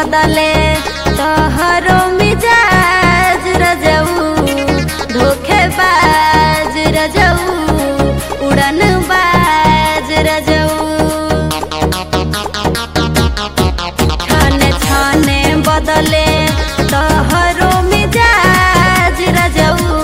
बदले तोहरो मिजाज रजऊ धोखेबाज रजऊ उड़न बाज रजऊ छाने छाने बदले तोहरो मिजाज रजऊ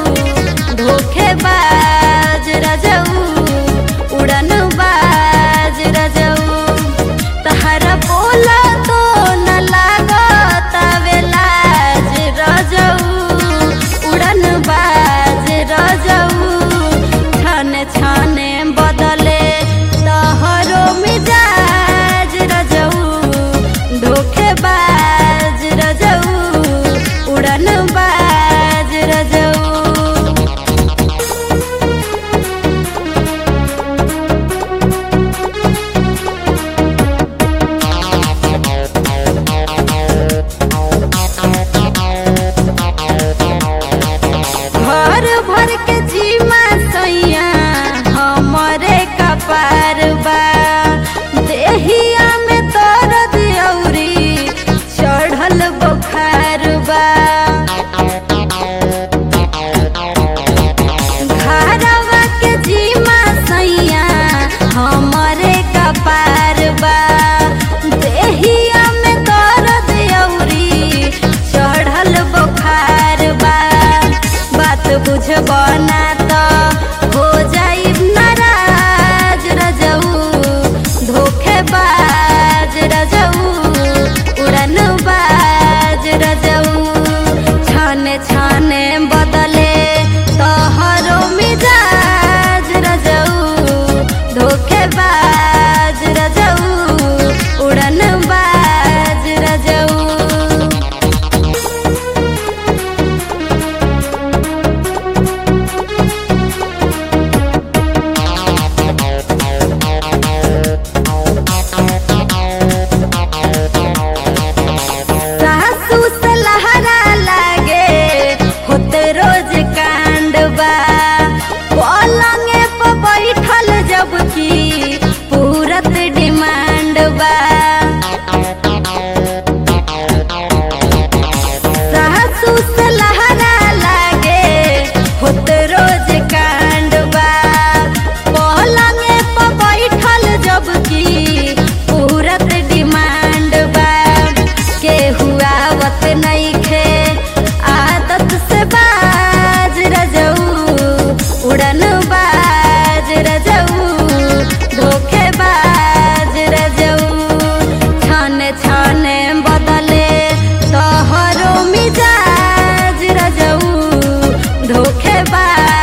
धोखेबाज रजऊ उड़न बाज रजऊ तहरा बोला तो न लागत लाज रजऊ उड़न बाज रजऊ छाने छाने बदले तोहरो मिजाज रजऊ धोखेबाज रजऊ उड़न बाज रजऊ भर भर के जीमा सैया हमरे कपार बा देहिया में दर्द औरी चढ़ल बुखार बा घरवा के जीमा सैया हमरे कपार बा देहिया में दर्द औरी चढ़ल बुखार बा बात बुझबो ना तो हो जाई नाराज रजऊ धोखेबाज रजऊ उड़न बाज रजऊ छाने छाने बदले तोहरो मिजाज रजऊ धोखेबाज रजऊ उड़न बाज रजऊ सासू से लहरा लागे होते रोज कांडबा पलंगे पर बैठल जब की पूरत डिमांड बा सासू से लहरा लागे होते रोज कांडबा पलंगे पर बैठल जब की पूरत डिमांड बा के हुआ वत नइखे आदत से बाज रजऊ उड़न बाज रजऊ धोखेबाज रजऊ छाने छाने बदले तोहरो मिजाज रजऊ धोखेबाज